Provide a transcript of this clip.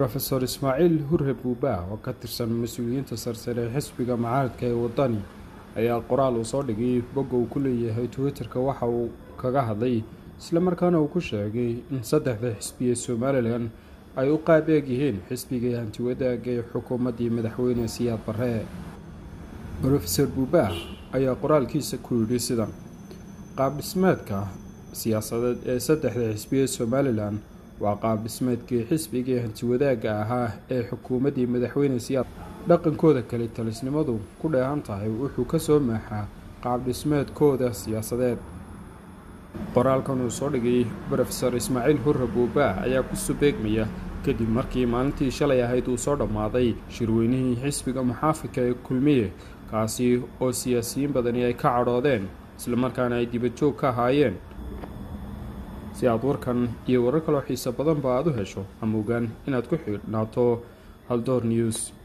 rofeor ismaaciil hurre buubaa oo ka tirsan mas-uuliyiinta sarsare ee xisbiga mucaaradka ee wadani ayaa qoraal uu soo dhigay bogga uu ku leeyahay twitter-ka waxa uu kaga hadlay islamarkaana uu ku sheegay in saddexda xisbi ee somalilan ay u qaab eeg yihiin xisbigii hantiwadaaga ee xukuumaddii madaxweyne siyaad barre rofeor buubaa ayaa qoraalkiisa ku yidhi sidan qaab dhismeedka siyaasadeed ee saddexda xisbi ee somalilan waa qaab dhismeedkii xisbigii hantiwadaagga ahaa ee xukuumaddii madaxweyne siyaad dhaqankooda kale talisnimadu ku dheehan tahay wuxuu ka soo maaxaa qaab dhismeedkooda siyaasadeed qoraalkan uu soo dhigay rofeor ismaaciil hurre buubaa ayaa ku subeegmaya kadib markii maalintii shalay ahayd uu soo dhammaaday shirweynihii xisbiga muxaafidka ee kulmiye kaasi oo siyaasiyiin badani ay ka cadhoodeen islamarkaana ay dibadjoog ka ahaayeen si aad warkan iyo warar kaloo xiiso badanba aad u hesho ama ogaan inaad ku xidhnaato haldoor news